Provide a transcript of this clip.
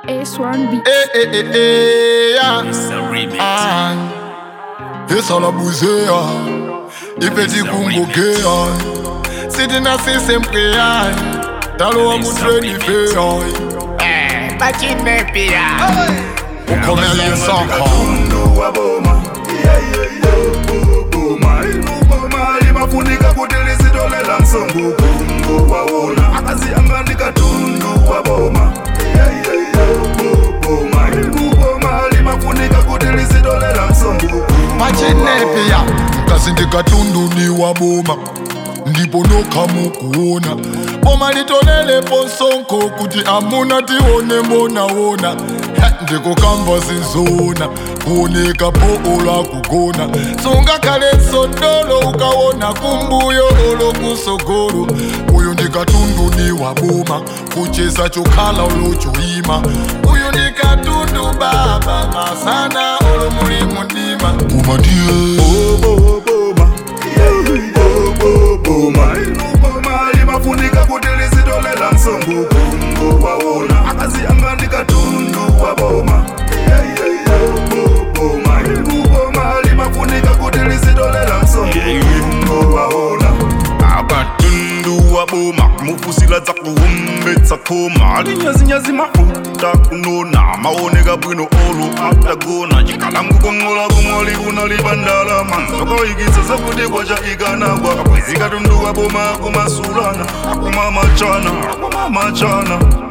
A1B. Eh, eh, eh, eh, yeah. It's a remix. Ah. Esa la buzea ipeti kungokea sitina sisempea talo wa mutreni fea Bachine pia. ukhomele saka Tundu wa boma Yeah, yeah, yeah. Bu- boma Ilu boma limafunika kuti lisitolela msongo kungu waona akazianganika tundu wa boma Yeah, yeah, yeah. Bu- boma Ilu boma limafunika kuti lisitolela msongo machinepea mkazi ndikatunduniwa boma ndipo nokhamukuona boma litolelepo nsonko kuti amuna tione mbonawona ndikukamba zizona kuoneka poola kugona sungakhale nsondolo ukawona kumbuyo olokusogolo uyu ndikatunduniwa boma kucheza chokhala olochoima uyu ndikatundu baba masana olomuli mundima boma ndiye Bobo boma Yeah, yeah, yeah. Bobo boma Ilu boma limafunika kuti lisitolela msongo kungu waona akazianganika tundu wa boma Yeah, yeah, yeah. Bobo boma Ilu boma limafunika kuti lisitolela msongo kungu waona akatundu wa boma mufusila dza kuhumbetsa khoma alinyazinyazi mafuta kunona maoneka bwino olo atagona chikalangu kongola kumoli kunalibandala manzokaikitsa zakuti kwacha ikanagwa kapwezi katundu wa boma akumasulana akumamachana akumamachana